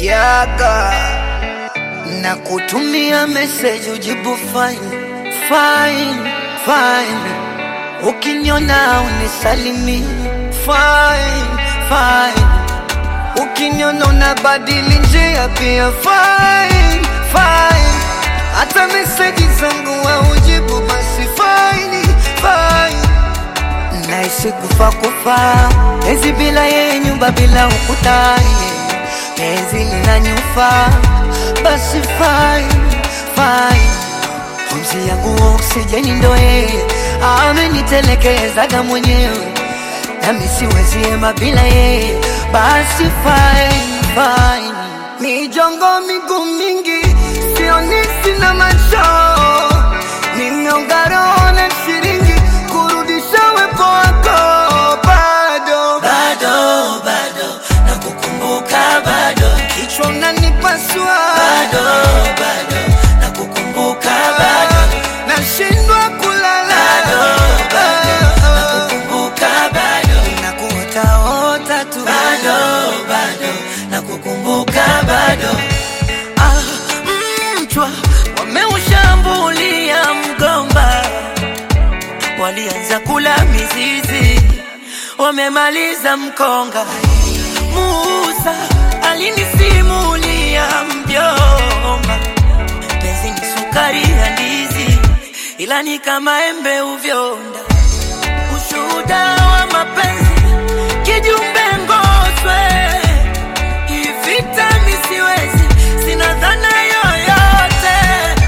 yaga na kutumia message ujibu fine fine fine, ukiniona unisalimi fine fine, ukiniona unabadili njia pia fine fine, hata message zangu haujibu basi fine fine naishi kufa kufa, penzi bila yeye, nyumba bila ukuta, penzi linanyufa, basi fine fine, pumzi yangu oksijeni ndo yeye, amenitelekezaga mwenyewe, nami siwezi ema bila yeye, basi fine fine, mijongo miguu mingi, sioni sina macho, nimeonga roho na shilingi kurudisha wepo wako bado bado bado nakukumbuka bado kichwa unanipasua bado bado nakukumbuka bado nashindwa kulala bado bado nakukumbuka bado nakuotaota tu bado bado nakukumbuka bado ah, mchwa wameushambulia mgomba walianza kula mizizi wamemaliza mkonga Musa alinisimulia mjomba penzi ni sukari ya ndizi ila ni kama embe uvyonda ushuhuda wa mapenzi kijumbe ngoswe ivita misiwezi sina dhana yoyote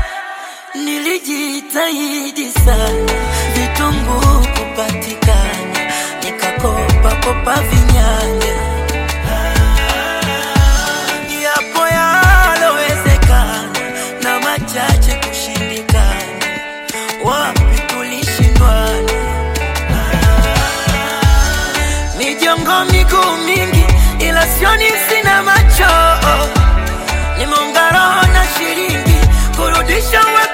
nilijitahidi sana vitunguu kupatikana nikakopa kopa vinyanya yapo yalowezekana na machache kushindikana wapi tulishindwana mijongo miguu mingi ila sioni sina macho nimeunga roho na shilingi kurudisha we